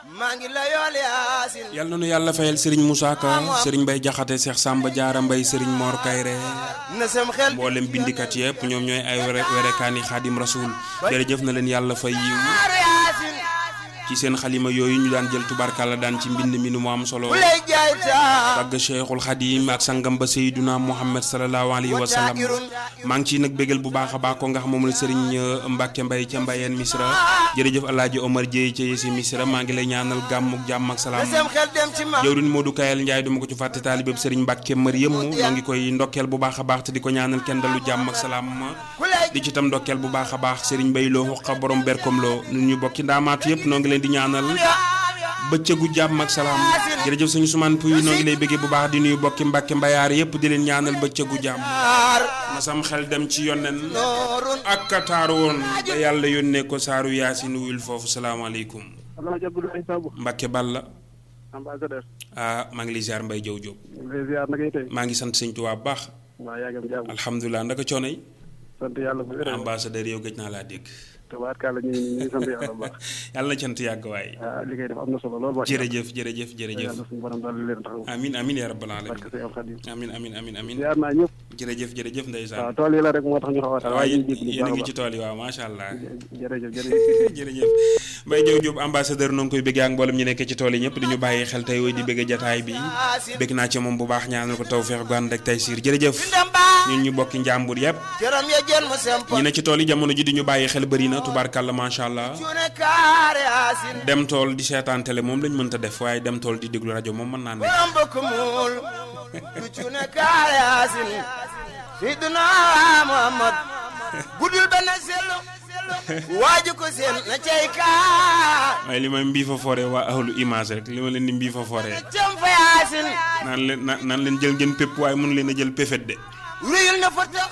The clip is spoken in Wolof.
maa ngi la yool yaasin yal na nu yàlla fayal Serigne Moussa Ka Serigne Mbaye Jaxate Cheikh Samba Diarra Mbaye Serigne Mor Kayre na sam xel mboolem bindikat yëpp ñoom ñooy ay were werekaani xaadim rasul jërëjëf na leen yàlla fay yiw aaru yaasin ci seen xalima yooyu ñu daan jël tubarkalla daan ci mbind mi nu mu am solo bu lay jaay taa tàgg Cheikhul Xadim ak sangam ba Seyduna Muhammad sallallahu alayhi wa sallam maa ngi ciy nag bégal bu baax a baax ko nga xam moom la Serigne Mbacke Mbaye ca Mbayeen Misra jërëjëf El Hadj Omar Dieye ca Yesi Misra maa ngi lay ñaanal gàmm ak jàmm ak na salaam sam xel dem ci ma jawrin Modou Kayal Ndiaye duma ko ci fàtte taalibeb Serigne Mbacke Mariam ñoo ngi koy ndokkeel bu baax a baax te di ko ñaanal kenn dalu jàmm ak salaam ku lay di ci tam ndokkeel bu baax a baax Serigne Bay loo xuqa borom berkom loo nun ñu bokki ndaamaatu yëpp noo ngi leen di ñaanal bëccëgu jàmm ak salaam jërëjëf suñu sumaan puy noo ngi lay bëggee bu baax di nuyu bokki mbàkke mbayaar yëpp di leen ñaanal bëccëgu jàmm aar na sam xel dem ci yonnen noorun ak kataaru woon ba yàlla yónnee ko saaru yaasin wuyul foofu salaamaaleykum Alhaji Abdoulaye Samb mbàkke balla ambassadeur ah maa ngi lay ziar mbay jow job lay ziar na ngay tey maa ngi sant sëñ Tuubaa bu baax waa yaa ngi am jàmm alhamdulilah ndaka coono yi sant yàlla bu wér ambassadeur yow gëj naa laa dégg tabaarkalla ñu ngi ñu ngi sant yàlla bu baax yàlla na cant yàgg waaye ah li ngay def am na solo lool wax jërëjëf jërëjëf jërëjëf yàlla suñu borom daal leen taxaw amin amin ya rabbal barke alamin say alxadim amin amin amin amin ziar naa ñëpp jërëjëf jërëjëf waaw ndeysaan tool yi la rek moo tax ñu xaw a taxaw waaye ñu jéggi yéen a bu ngi baax ci tool yi waaw macha allah a baax jërëjëf jërëjëf jërëjëf Mbaye Diop Diop ambassadeur noo ngi koy bëggee ak mboolem ñu nekk ci tool yi ñëpp di ñu bàyyi xel tey woy di bëgg jataay bi bëgg naa ci moom bu baax ñaanal ko tawfeex gu ànd ak tey siir jërëjëf dem baa ñun ñu bokki njàmbur yëpp cëram ya jën mu sempo ñi ne ci tool yi jamono ji di ñu bàyyi xel bëri na tubaarkàlla macha allah cuune kaar yaasin dem tool di seetaan télé moom lañ mënta def waaye dem tool di déglu rajo moom mën naa nekk borom bëkk muul du cuune kaar yaasin Seydina Muhammad guddul benn sellu waaju ko seen na cay kaar waaye li may mbii fa foore waa ahlu image rek li ma leen di mbii fa foore cam fa yaasin naan leen naan leen jël ngeen pépp waaye mënu leen a jël péfet de ruyul na fa tax